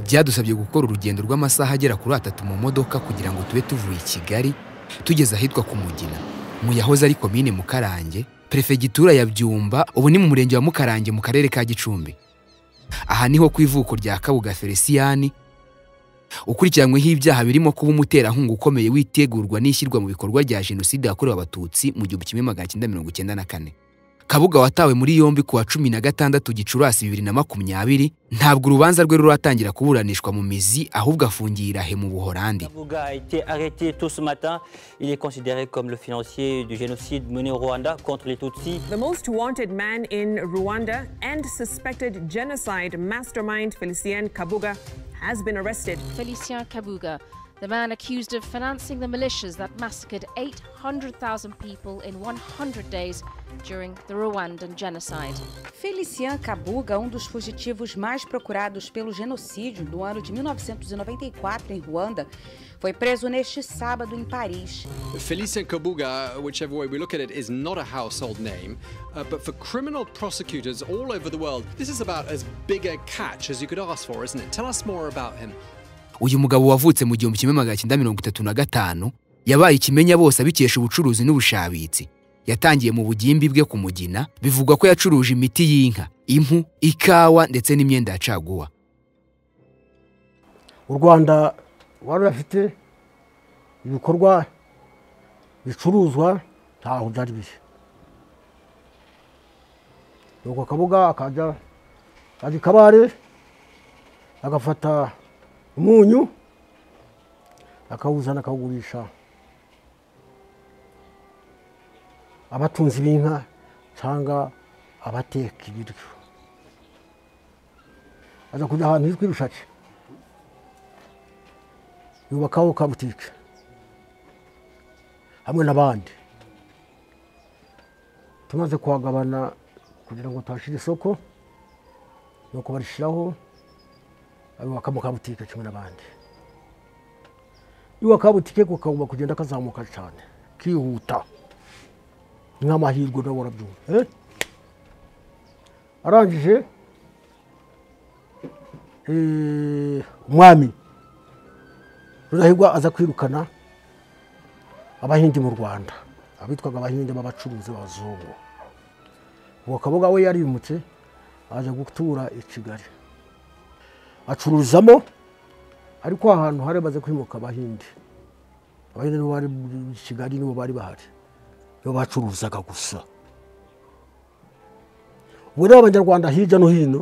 byadusabye gukora urugendo rw'amasaha agera kuri atatu mu modoka kugira ngo tube tuvuye i kigali tugeze ahitwa ku mugina mu yahoze ari komine mukarange perefegitura ya byumba ubu ni mu murenge wa mukarange mu karere ka gicumbi aha niho ku ivuko rya kabuga feliciyani ukurikiranyweho ibyaha birimo kuba umuterankunga ukomeye witegurwa n'ishyirwa mu bikorwa rya jenoside yakorewe abatutsi mu gihumbi kimwe magana cyenda mirongo icyenda na kane kabuga watawe muri yombi ku wa cumi na gatandatu gicurasi bibiri na makumyabiri ntabwo urubanza rwe ruratangira kuburanishwa mu mizi ahubwo afungiye irahe mu buhorandi Kabuga a été arrêté tôt ce matin. Il est considéré comme le financier du génocide mené au Rwanda contre les Tutsis. The most wanted man in Rwanda and suspected genocide mastermind Felicien Kabuga has been arrested. Felicien Kabuga, the man accused of financing the militias that massacred 800,000 people in 100 days during the Rwandan genocide. Felician Kabuga, um dos fugitivos mais procurados pelo genocídio do ano de 1994 em Ruanda, foi preso neste sábado em Paris. Felicien Kabuga, whichever way we look at it, is not a household name. Uh, but for criminal prosecutors all over the world, this is about as big a catch as you could ask for, isn't it? Tell us more about him. uyu mugabo wavutse mu gihumbi kimwe magana cyenda mirongo itatu na gatanu yabaye ikimenya bose abikesha ubucuruzi n'ubushabitsi yatangiye mu bugimbi bwe ku mugina bivugwa ko yacuruje imiti y'inka impu ikawa ndetse n'imyenda ya caguwa u rwanda rwari rufite ibikorwa bicuruzwa ntaho byari bije nuko kabuga akajya akajya i kabare agafata umunyu akawuzana akawugurisha abatunzi b'inka cyangwa abateka ibiryo aza kujya ahantu hitwa irushaci yubakaho ka butike hamwe n'abandi tumaze kuhagabana kugira ngo tuhashyire isoko ni uko barishyiraho abubaka mu kabutike kimwe n'abandi iyo akabutike kakagomba kugenda kazamuka cyane kihuta nk'amahirwe nawe warabyumva arangije umwami rurahigwa aza kwirukana abahindi mu rwanda abitwaga abahindi b'abacuruzi b'abazungu uwo kabuga we yarimutse aza gutura i kigali acururizamo ariko ahantu hari hamaze kwimuka abahinde abahinde nibo bari muri kigali nibo bari bahari nibo bacuruzaga gusa ubu rero abanyarwanda hirya no hino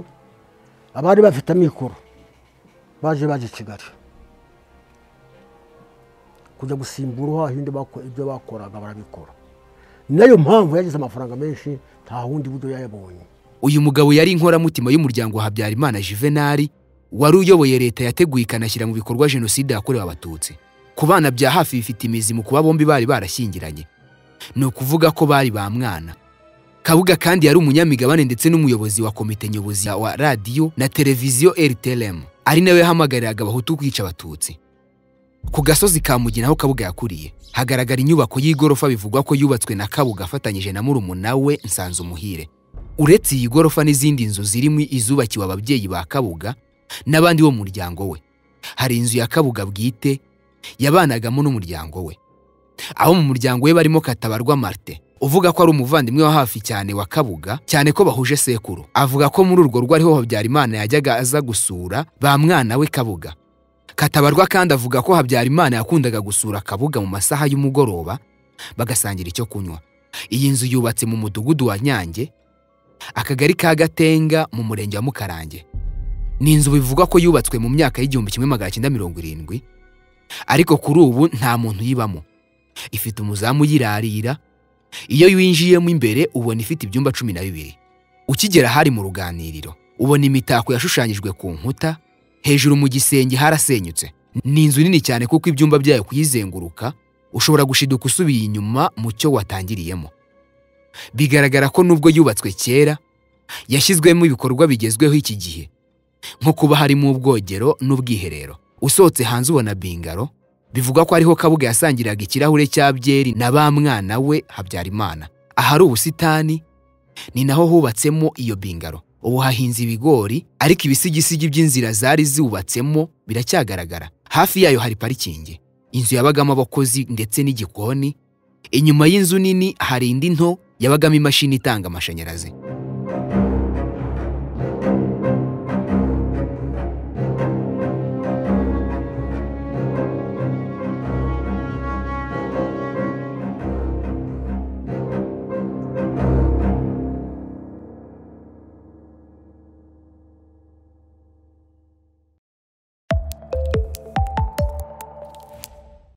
abari bafite amikoro baje baje kigali kujya gusimbura hahinde ibyo bakoraga barabikora ni nayo mpamvu yagize amafaranga menshi nta wundi buryo yayabonye uyu mugabo yari inkoramutima y'umuryango wa habyarimana juvenali wari uyoboye leta yateguye ikanashyira mu bikorwa jenoside yakorewe abatutsi ku bana bya hafi bifite imizi mu kuba bombi bari barashyingiranye ni ukuvuga ko bari ba mwana kabuga kandi yari umunyamigabane ndetse n'umuyobozi wa komite nyobozi wa radiyo na televiziyo rtlm ari nawe yahamagariraga abahutu kwica abatutsi ku gasozi ka mugina aho kabuga yakuriye hagaragara inyubako y'igorofa bivugwa ko yubatswe na kabuga afatanyije na murumuna we nsanze umuhire uretse iyi gorofa n'izindi nzu zirimo izubakiwe ababyeyi ba kabuga n'abandi bo mu muryango we hari inzu ya kabuga bwite yabanagamo n'umuryango we abo mu muryango we barimo katabarwa marite uvuga ko ari umuvandimwe wa hafi cyane wa kabuga cyane ko bahuje sekuru avuga ko muri urwo rugo ariho habyarimana yajyaga aza gusura ba mwana we kabuga katabarwa kandi avuga ko habyarimana yakundaga gusura kabuga mu masaha y'umugoroba bagasangira icyo kunywa iyi nzu yubatse mu mudugudu wa nyange akagari ka gatenga mu murenge wa mukarange ni inzu bivugwa ko yubatswe mu myaka y'igihumbi kimwe magana cyenda mirongo irindwi ariko kuri ubu nta muntu uyibamo ifite umuzamu uyirarira iyo winjiyemo imbere ubona ifite ibyumba cumi na bibiri ukigera hari mu ruganiriro ubona imitako yashushanyijwe ku nkuta hejuru mu gisenge harasenyutse ni inzu nini cyane kuko ibyumba byayo kuyizenguruka ushobora gushiduka usubiye inyuma mu cyo watangiriyemo bigaragara ko nubwo yubatswe kera yashyizwemo ibikorwa bigezweho iki gihe nko kuba harimo ubwogero n'ubwiherero usohotse hanze ubona bingaro bivuga ko ariho kabuga yasangiraga ikirahure cya byeri na ba mwana we habyarimana ahari ubusitani ni naho hubatsemo iyo bingaro ubu hahinze ibigori ariko ibisigisigi by'inzira zari ziwubatsemo biracyagaragara hafi yayo hari parikingi inzu yabagamo abakozi ndetse n'igikoni inyuma y'inzu nini hari indi nto yabagamo imashini itanga amashanyarazi